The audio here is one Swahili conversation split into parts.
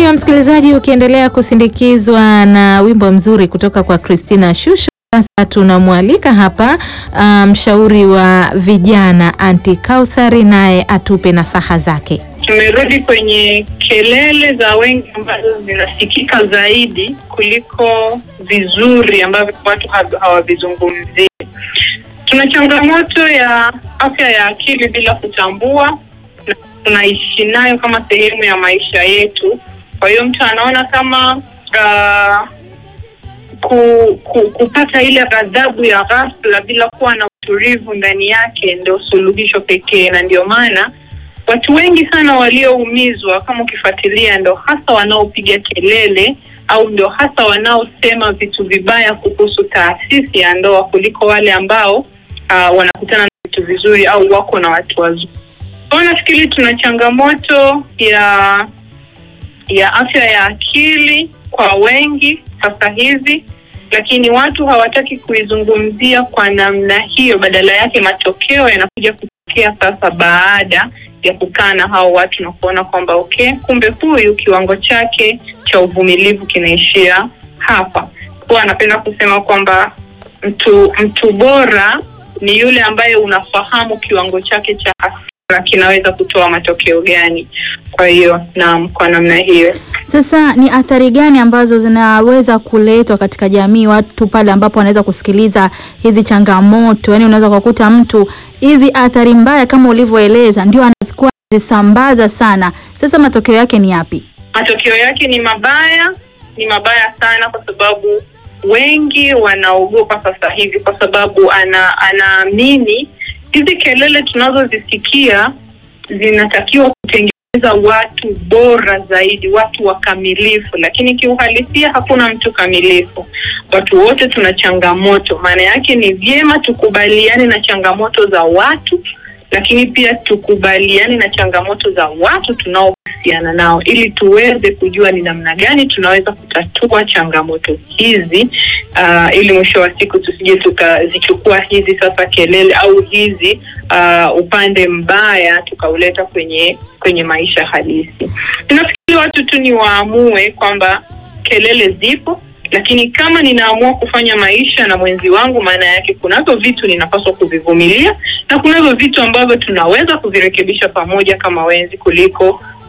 Ndiyo msikilizaji, ukiendelea kusindikizwa na wimbo mzuri kutoka kwa Christina Shusho. Sasa tunamwalika hapa mshauri um, wa vijana Anti Kauthari naye atupe nasaha zake. Tumerudi kwenye kelele za wengi ambazo zinasikika zaidi kuliko vizuri ambavyo watu hawavizungumzii. Tuna changamoto ya afya ya akili bila kutambua, na tunaishi nayo kama sehemu ya maisha yetu. Kwa hiyo mtu anaona kama uh, ku, ku, kupata ile ghadhabu ya ghafla bila kuwa na utulivu ndani yake ndio suluhisho pekee, na ndio maana watu wengi sana walioumizwa, kama ukifuatilia, ndo hasa wanaopiga kelele au ndo hasa wanaosema vitu vibaya kuhusu taasisi ya ndoa kuliko wale ambao uh, wanakutana na vitu vizuri au wako na watu wazuri. Kwa nafikiri tuna changamoto ya ya afya ya akili kwa wengi sasa hivi, lakini watu hawataki kuizungumzia kwa namna hiyo. Badala yake matokeo yanakuja kutokea sasa baada ya kukaa na hao watu na kuona kwamba okay, kumbe huyu kiwango chake cha uvumilivu kinaishia hapa. Huwa anapenda kusema kwamba mtu mtu bora ni yule ambaye unafahamu kiwango chake cha hasira kinaweza kutoa matokeo gani. Kwa hiyo naam, kwa namna hiyo sasa, ni athari gani ambazo zinaweza kuletwa katika jamii, watu pale ambapo wanaweza kusikiliza hizi changamoto? Yaani unaweza kukuta mtu hizi athari mbaya kama ulivyoeleza ndio anazikuwa zisambaza sana. Sasa matokeo yake ni yapi? Matokeo yake ni mabaya, ni mabaya sana, kwa sababu wengi wanaogopa sasa hivi, kwa sababu ana anaamini hizi kelele tunazozisikia zinatakiwa kutengeneza watu bora zaidi, watu wakamilifu, lakini kiuhalisia hakuna mtu kamilifu. Watu wote tuna changamoto. Maana yake ni vyema tukubaliane na changamoto za watu, lakini pia tukubaliane na changamoto za watu tunaohusiana nao, ili tuweze kujua ni namna gani tunaweza kutatua changamoto hizi, uh, ili mwisho wa siku tusije tukazichukua hizi sasa kelele au hizi uh, upande mbaya tukauleta kwenye kwenye maisha halisi. Nafikiri watu tu ni waamue kwamba kelele zipo lakini kama ninaamua kufanya maisha na mwenzi wangu, maana yake kunazo vitu ninapaswa kuvivumilia na kunazo vitu ambavyo tunaweza kuvirekebisha pamoja kama wenzi, kuliko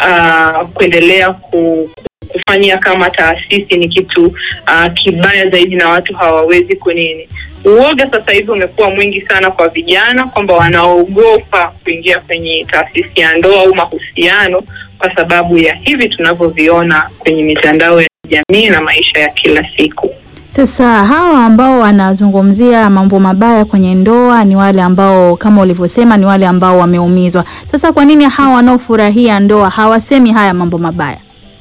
uh, kuendelea ku, kufanyia kama taasisi ni kitu uh, kibaya zaidi na watu hawawezi kunini. Uoga sasa hivi umekuwa mwingi sana kwa vijana, kwamba wanaogopa kuingia kwenye taasisi ya ndoa au mahusiano kwa sababu ya hivi tunavyoviona kwenye mitandao ya jamii na maisha ya kila siku. Sasa hawa ambao wanazungumzia mambo mabaya kwenye ndoa ni wale ambao kama ulivyosema, ni wale ambao wameumizwa. Sasa kwa nini hawa wanaofurahia ndoa hawasemi haya mambo mabaya?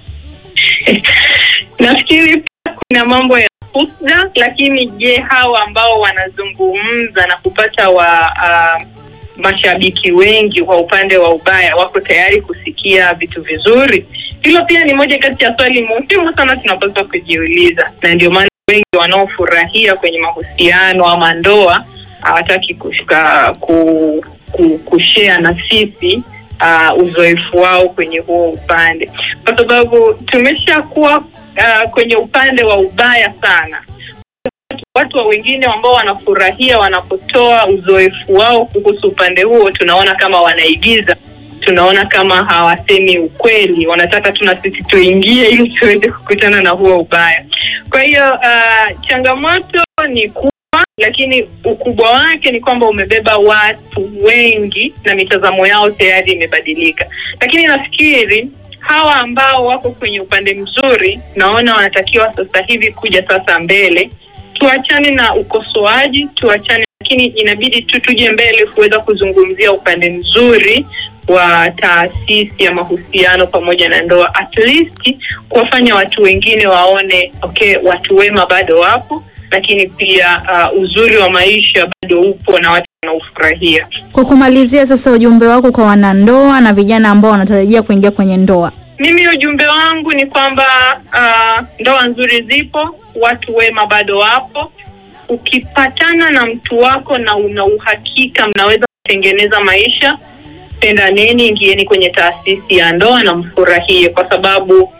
Nafikiri pia kuna mambo ya husda, lakini je, hawa ambao wanazungumza na kupata wa uh, mashabiki wengi kwa upande wa ubaya wako tayari kusikia vitu vizuri? Hilo pia ni moja kati ya swali muhimu sana tunapaswa kujiuliza, na ndio maana wengi wanaofurahia kwenye mahusiano ama ndoa hawataki kushika ku, ku, kushare na sisi uh, uzoefu wao kwenye huo upande, kwa sababu tumeshakuwa uh, kwenye upande wa ubaya sana. Watu wa wengine ambao wanafurahia wanapotoa uzoefu wao kuhusu upande huo, tunaona kama wanaigiza tunaona kama hawasemi ukweli, wanataka tu na sisi tuingie ili tuweze kukutana na huo ubaya. Kwa hiyo uh, changamoto ni kubwa, lakini ukubwa wake ni kwamba umebeba watu wengi na mitazamo yao tayari imebadilika. Lakini nafikiri hawa ambao wako kwenye upande mzuri, naona wanatakiwa sasa hivi kuja sasa mbele, tuachane na ukosoaji, tuachane, lakini inabidi tu tuje mbele kuweza kuzungumzia upande mzuri wa taasisi ya mahusiano pamoja na ndoa, at least kuwafanya watu wengine waone okay, watu wema bado wapo, lakini pia uh, uzuri wa maisha bado upo na watu wanaufurahia. Kwa kumalizia sasa, ujumbe wako kwa wanandoa na vijana ambao wanatarajia kuingia kwenye ndoa? Mimi ujumbe wangu ni kwamba uh, ndoa nzuri zipo, watu wema bado wapo. Ukipatana na mtu wako na una uhakika mnaweza kutengeneza maisha pendaneni, ingieni kwenye taasisi ya ndoa na mfurahie, kwa sababu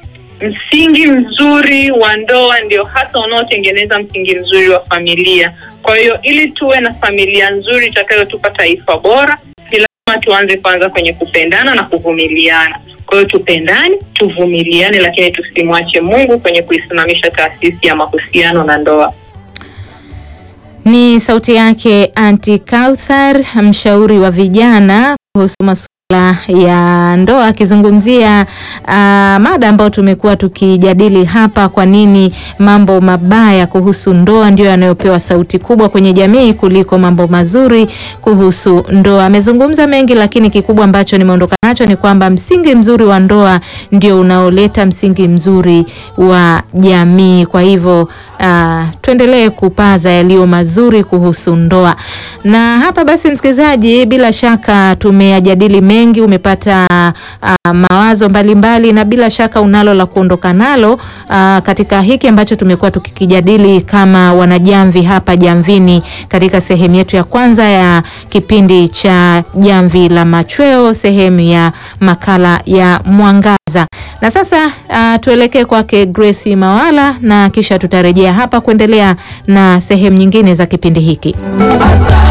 msingi mzuri wa ndoa ndio hasa unaotengeneza msingi mzuri wa familia. Kwa hiyo ili tuwe na familia nzuri itakayotupa taifa bora, ni lazima tuanze kwanza kwenye kupendana na kuvumiliana. Kwa hiyo tupendane, tuvumiliane, lakini tusimwache Mungu kwenye kuisimamisha taasisi ya mahusiano na ndoa. Ni sauti yake Aunty Kauthar, mshauri wa vijana kuhusu masuala ya ndoa, akizungumzia uh, mada ambayo tumekuwa tukijadili hapa, kwa nini mambo mabaya kuhusu ndoa ndio yanayopewa sauti kubwa kwenye jamii kuliko mambo mazuri kuhusu ndoa. Amezungumza mengi, lakini kikubwa ambacho nimeondoka nacho ni kwamba msingi mzuri wa ndoa ndio unaoleta msingi mzuri wa jamii. Kwa hivyo uh, tuendelee kupaza yaliyo mazuri kuhusu ndoa. Na hapa basi, msikilizaji, bila shaka tumeyajadili mengi, umepata uh, mawazo mbalimbali mbali, na bila shaka unalo la kuondoka nalo uh, katika hiki ambacho tumekuwa tukikijadili kama wanajamvi hapa Jamvini, katika sehemu yetu ya kwanza ya kipindi cha Jamvi la Machweo, sehemu ya makala ya Mwangaza. Na sasa uh, tuelekee kwake Grace Mawala na kisha tutarejea hapa kuendelea na sehemu nyingine za kipindi hiki.